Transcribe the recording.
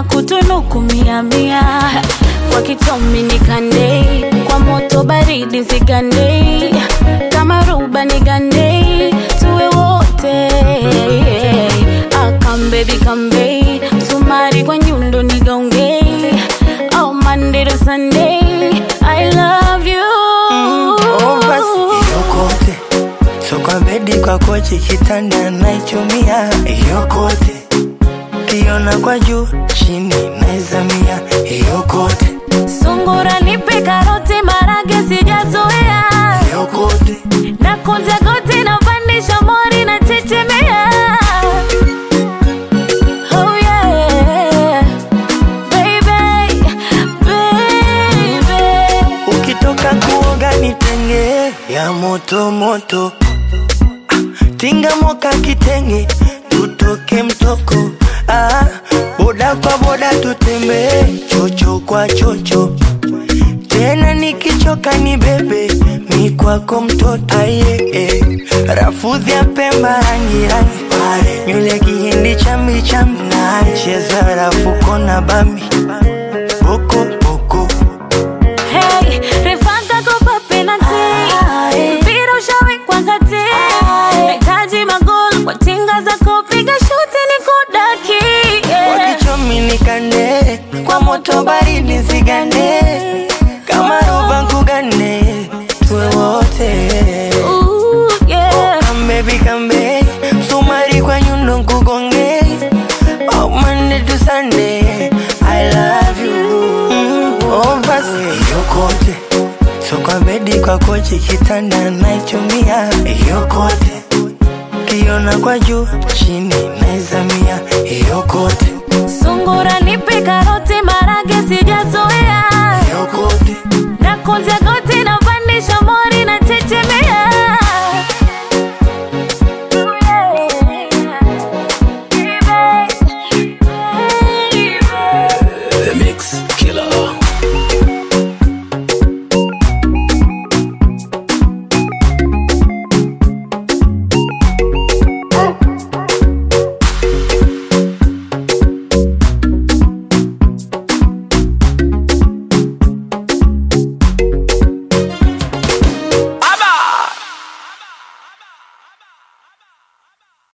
na kutunuku mia mia kwa kitomi nikandei kwa moto baridi zigandei kama ruba nigandei tuwe wote akambebi kambei msumari kwa nyundo nigaongei oh, Monday to Sunday I love you Oh, basi yokote so kwa bedi kwa kochi kitanda naichumia yokote kiona kwa juu chini naizamia yokote Sungura nipe karoti marage sijazoea yokote na kunja goti na pandisha mori na chechemea oh yeah baby baby ukitoka kuoga nitenge ya moto moto Ah, tinga moka kitenge tutoke mtoko ah, boda kwa boda tutembee chocho kwa chocho tena nikichoka ni bebe mi kwako mtoto aye eh. rafudhi ya pemba rangi rangi nywele kihindi chambi chambi cheza rafuko na bambi boko boko Hey, refanga kopa penalty. Mpira ushawekwa kati. Nahitaji magoli kwa tinga za kupiga shuti ni kudaki. Yeah. wakichomi nikande kwa moto baridi zigande kama roba nkugane tuwe wote Ooh, yeah. kambebi kambe msumari kwa nyundo nkugonge oh, Monday to Sunday I love you mm, oh, basi yokote so kwa bedi kwa kochi kitanda naichumia yokote kiona kwa juu chini naizamia yokote Sungura nipe karoti